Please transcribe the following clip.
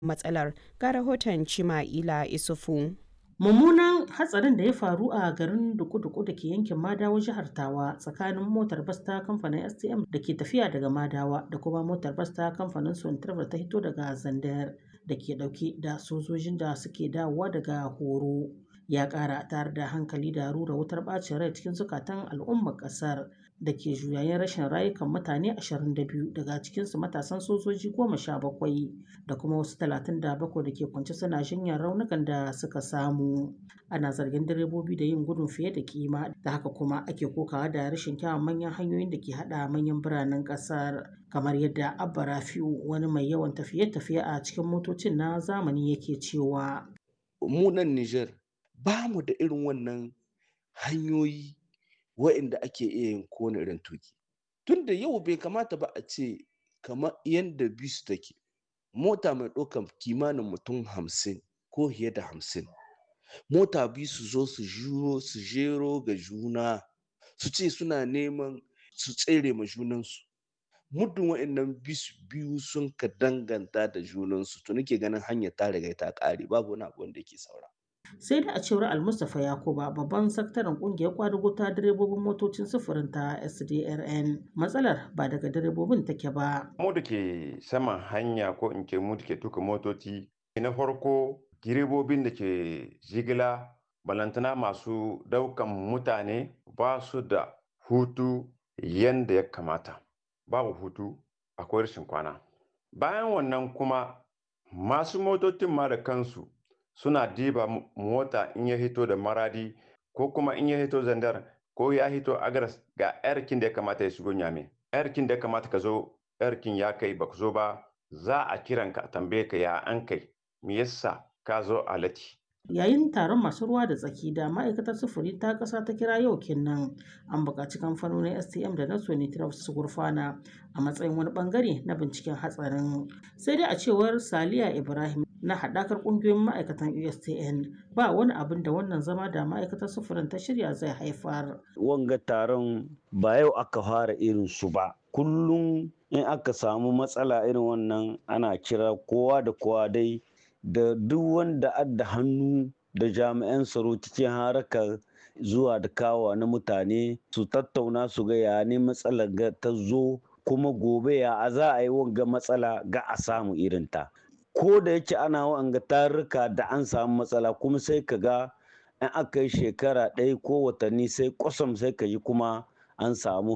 matsalar ga rahoton Chima'ila Isufu. Mummunan hatsarin da ya faru a garin Duku-Duku da ke yankin Madawa jihar Tawa tsakanin motar bas ta kamfanin STM da ke tafiya daga Madawa da kuma motar bas ta kamfanin Sontravel ta hito daga Zandar da ke dauke da sojojin da suke dawowa daga horo ya kara tare da hankali da rura wutar bacin rai cikin zukatan al'ummar kasar da ke juyayen rashin rayukan mutane 22 daga cikinsu matasan sojoji 17 da kuma wasu 37 da ke kwance suna jinyar raunukan da suka samu ana zargin direbobi da yin gudun fiye da kima da haka kuma ake kokawa da rashin kyawun manyan hanyoyin da ke hada manyan biranen kasar kamar yadda abba rafiu wani mai yawan tafiye-tafiye a cikin motocin na zamani yake cewa mu nan Nijar ba mu da irin wannan hanyoyi wa'inda ake iya yin kowane irin tuki tunda yau bai kamata ba a ce kamar yadda bis take mota mai ɗaukar kimanin mutum hamsin ko fiye da hamsin mota biyu su zo su juro su jero ga juna su ce suna neman su tsere ma junansu muddin wa'annan bis biyu sun ka danganta da junansu to nake ganin hanyar ta riga ta ƙare babu wani abu wanda yake saura sai da a cewar almustapha yakuba babban sakataren kungiyar kwadugo ta direbobin motocin sufurin ta sdrn matsalar ba daga direbobin take ba mu da ke saman hanya ko in ke mu da ke tuka motoci na farko direbobin da ke jigila balantana masu daukan mutane ba su da hutu yadda ya kamata babu hutu akwai rashin kwana bayan wannan kuma masu motocin ma da kansu suna diba mota in ya hito da maradi ko kuma in ya hito zandar ko ya hito agaras ga yarkin da ya kamata ya shigo nyame yarkin da ya kamata ka zo yarkin ya kai ba zo ba za a kiran ka tambaye ka ya an kai me yasa ka zo a lati yayin taron masu ruwa da tsaki da ma'aikatar sufuri ta ƙasa ta kira yau kenan an buƙaci kamfanonin stm da na sonitraf su gurfana a matsayin wani bangare na binciken hatsarin sai dai a cewar saliya ibrahim na haɗakar ƙungiyoyin ma'aikatan ustn ba wani abin da wannan zama da ma'aikatar sufurin ta shirya zai haifar wanga taron ba yau aka fara irin su ba kullum in aka samu matsala irin wannan ana kira kowa da kowa dai da duk wanda adda hannu da jami'an tsaro cikin harakar zuwa da kawa na mutane su tattauna su ga ya ne matsalar ta zo kuma gobe ya a za a yi wanga matsala ga a samu irinta ko da yake ana wanga tarurruka da an samu matsala kuma sai ka ga in aka yi shekara ɗaya ko watanni sai kwasam sai ka yi kuma an samu